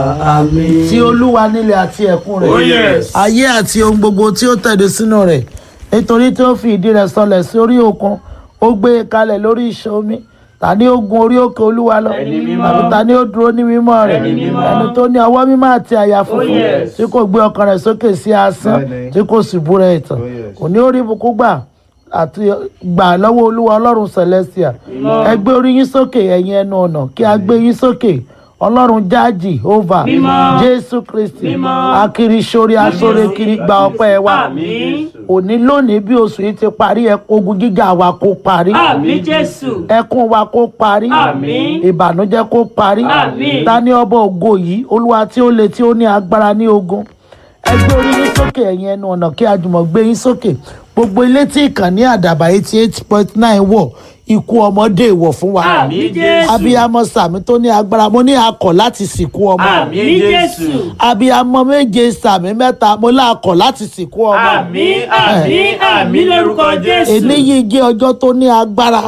Àmín. ti olúwa nílẹ̀ àti ẹ̀kún rẹ̀ Oh, yes. ayé àti ohun gbogbo tí ó tẹ̀dó sínú rẹ̀ nítorí tí ó fi ìdí rẹ̀ sọlẹ̀ sí orí òkun ó gbé e kalẹ̀ lórí ìṣàn omi ta ni ó gun orí òkè olúwa lọ Ẹni mímọ́. tàbí ta ni ó dúró ní mímọ́ rẹ̀ Ẹni mímọ́. ẹni tó ní ọwọ́ mímọ́ àti àyà funfun yes. tí kò gbé ọkàn rẹ̀ sókè sí asán Bẹ́ẹ̀ni. tí kò sì búra ẹ̀tàn Oh, yes. kò ní ó rí ibùkún gbà àti gbà lọ́wọ́ olúwa ọlọ́run celestia ẹ gbé orí yín sókè ẹ̀yin ẹnu ọ̀nà kí a gbé yín sókè ọlọ́run jáàjì ova Mímọ́. jésù kristi Mímọ́. akiri sórí asóre kiri gba ọpẹ́ wa Àmín. òní lónìí bí oṣù yìí ti parí ẹ ogun gíga wa kó parí Àmín Jésù. ẹkún wa kó parí Àmín. ìbànújẹ́ kó parí Àmín. ta ní ọba ògo yìí olúwa tí ó le tí ó ní agbára ní ogun ẹ gbé orí yín sókè ẹ̀yin ẹnu ọ̀nà kí a jùmọ̀ gbé yín sókè gbogbo ilé tí ìkànnì àdàbà eighty eight point nine wọ̀ ikú ọmọdé ìwọ̀ fún wa Àmín Jésù. abiyamọ sàmì tó ní agbára mo ní akọ̀ láti sìnkú ọmọ Àmín Jésù. abiyamọ méje sàmì mẹ́ta mo lákọ̀ láti sìnkú ọmọ Àmín àmín àmín lórúkọ Jésù. eléyìí jẹ́ ọjọ́ tó ní agbára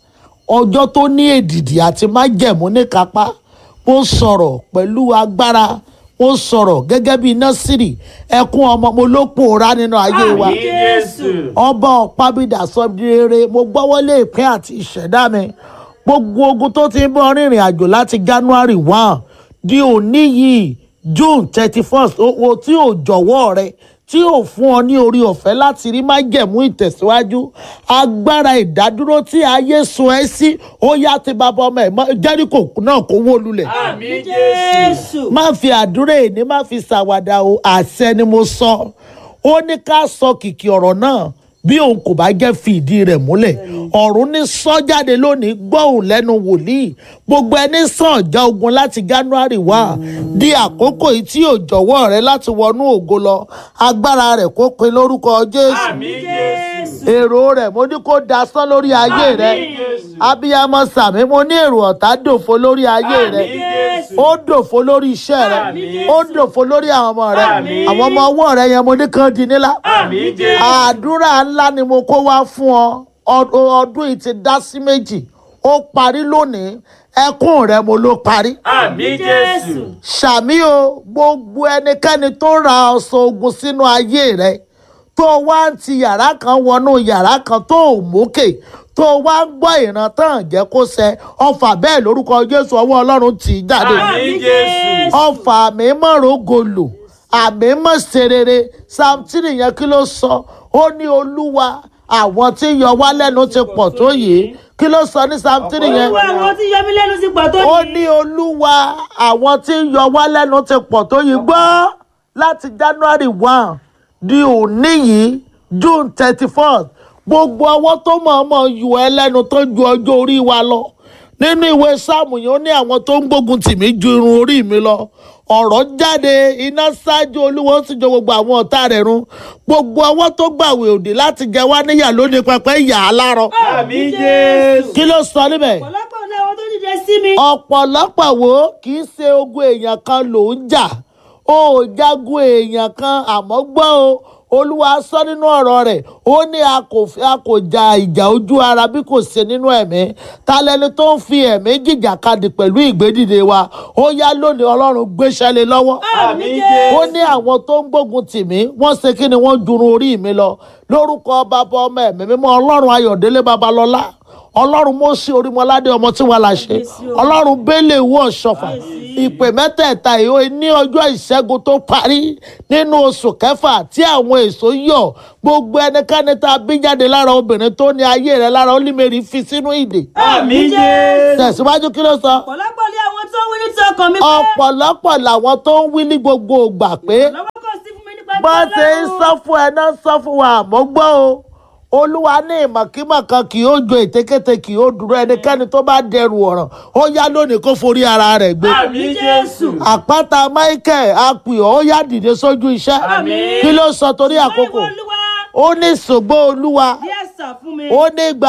ọjọ́ tó ní èdìdì àti májẹ̀mú níkápá mo sọ̀rọ̀ pẹ̀lú agbára mo sọ̀rọ̀ gẹ́gẹ́ bí násìrì ẹkún ọmọ mo ló pòórá nínú ayé wa Àmín Jésù. ọba ọ̀pábídà sọ di rere mo gbọ́wọ́lé ìpín àti ìṣẹ̀dá mi gbogbo ogun tó ti ń bọ́ rìnrìn àjò láti january one di òní yìí june thirty first owó tí ò jọ̀wọ́ rẹ tí ò fún ọ ní orí ọ̀fẹ́ láti rí májẹ̀mú ìtẹ̀síwájú agbára ìdádúró tí ayé sun ẹ́ sí ó yá ti bàbá ọmọ ẹ̀ mọ́ jẹ́ríkò náà kó wó lulẹ̀ Àmín Jésù. má fi àdúrà èní má fi ṣàwàdà o àṣẹ ni mo sọ ó ní ká sọ kìkì ọ̀rọ̀ náà bí òun kò bá jẹ́ fi ìdí rẹ̀ múlẹ̀ ọ̀run ní sọ jáde lónìí gbọ́hùn lẹ́nu wòlíì gbogbo ẹni sàn já ogun láti january wá di àkókò yìí tí ò jọ̀wọ́ rẹ láti wọnú ògo lọ agbára rẹ̀ kó pin lórúkọ jésù Àmín Jésù. èrò rẹ̀ mo ní kó dasán lórí ayé rẹ Àmín Jésù. abiyamọ sàmí mo ní èrò ọ̀tá dòfo lórí ayé rẹ Àmín Jésù. ó dòfo lórí iṣẹ́ rẹ Àmín. ó dòfo lórí àwọn ọmọ rẹ Àmín. àwọn ọmọ ọwọ́ rẹ yẹn mo ní kàn di nílá Àmín Jésù. àdúrà ńlá ni mo kó wá fún ọ Ọd- ọdún yìí ti dá sí méjì ó parí lónìí ẹkún rẹ mo ló parí Àmín Jésù. ṣàmì o gbogbo ẹnikẹ́ni tó ra ọsọ ogun sínú ayé rẹ tó wá ń ti yàrá kan wọnú yàrá kan tó ò mókè tó wá ń gbọ́ ìran tán jẹ́ kó ṣẹ ọfà bẹ́ẹ̀ lórúkọ jésù ọwọ́ ọlọ́run tì í jáde Àmín Jésù. ọfà àmì mọ̀rọ̀ gòlò àmì mọ̀ serere samtini yẹn kí ló sọ ó ní olúwa àwọn tí ń yọ wá lẹ́nu ti pọ̀ tó yìí kí ló sọ ní samtini yẹn Olúwa àwọn tí yọmí lẹ́nu sí pọ̀ tó ó ní. ní olúwa àwọn tí ń yọ wá lẹ́nu ti pọ̀ tó yìí gbọ́ láti january one di òní yìí june thirty first gbogbo ọwọ́ tó mọ̀ọ́mọ̀ yọ ẹ́ lẹ́nu tó ju ọjọ́ orí wa lọ nínú ìwé sáàmù yìí ó ní àwọn tó ń gbógun tì mí ju irun orí mi lọ ọ̀rọ̀ jáde iná ṣáájú olúwo ó sì jọ gbogbo àwọn ọ̀tá rẹ̀ run gbogbo ọwọ́ tó gbàwé òdì láti jẹ wá níyà lónìí pẹpẹ yà á lárọ Àmín Jésù. kí ló sọ níbẹ̀ ọ̀pọ̀lọpọ̀ ní àwọn tó dìde sí mi. ọ̀pọ̀lọpọ̀ wo kì í ṣe ogun èèyàn kan ló ń jà ó ò jagun èèyàn kan àmọ́ gbọ́ o olúwa sọ nínú ọ̀rọ̀ rẹ̀ ó ní a kò fi- a kò ja ìjà ojú ara bí kò ṣe nínú ẹ̀mí ta lẹni tó ń fi ẹ̀mí jìjàkadì pẹ̀lú ìgbédìde wa ó yá lónìí ọlọ́run gbéṣẹ́ lé lọ́wọ́ Àmín ó Jésù. ní àwọn tó ń gbógun tì mí wọ́n ṣe kí ni wọ́n jurun orí mi lọ lórúkọ bàbá ọmọ ẹ̀mí mímọ́ ọlọ́run ayọ̀délé babalọ́lá ọlọ́run mọ́sí orímọládé ọmọ tí wàá láṣẹ ọlọ́run bẹ́lẹ̀ ìwọ ọ̀ṣọ́fà ìpè mẹ́tẹ̀ẹ̀ta ìhó ní ọjọ́ ìṣẹ́gun tó parí nínú oṣù kẹfà tí àwọn èso yọ gbogbo ẹnikẹ́ni tá a bí jáde lára obìnrin tó ní ayé rẹ̀ lára olímẹ̀rì fi sínú ìdè Àmín Jésù. tẹ̀síwájú kí ló sọ ọ̀pọ̀lọpọ̀ ní àwọn tó wí ní ti ọkàn mi pé. ọ̀pọ̀lọpọ̀ làwọn tó ń wí ní gbogbo ìgbà pé lọ́wọ́ kò sí fún mi nípa bó ti ṣe ń Ọlọ́run. sọ fún ẹ náà ń sọ fún wa àmọ́ gbọ́ o olúwa ní ìmọ̀kímọ̀ kan kì yóò jo ètekéte kì yóò dúró ẹnikẹ́ni tó bá dẹrù ọ̀ràn ó yá lónìí kó forí ara rẹ̀ gbé Àmín Jésù. àpáta michael apìọ́ ó yá dìde sójú iṣẹ́ Àmín. kí ló sọ torí àkókò Olúwa ó ní ṣògbó olúwa díẹ̀ sà fún mi. ó ní gba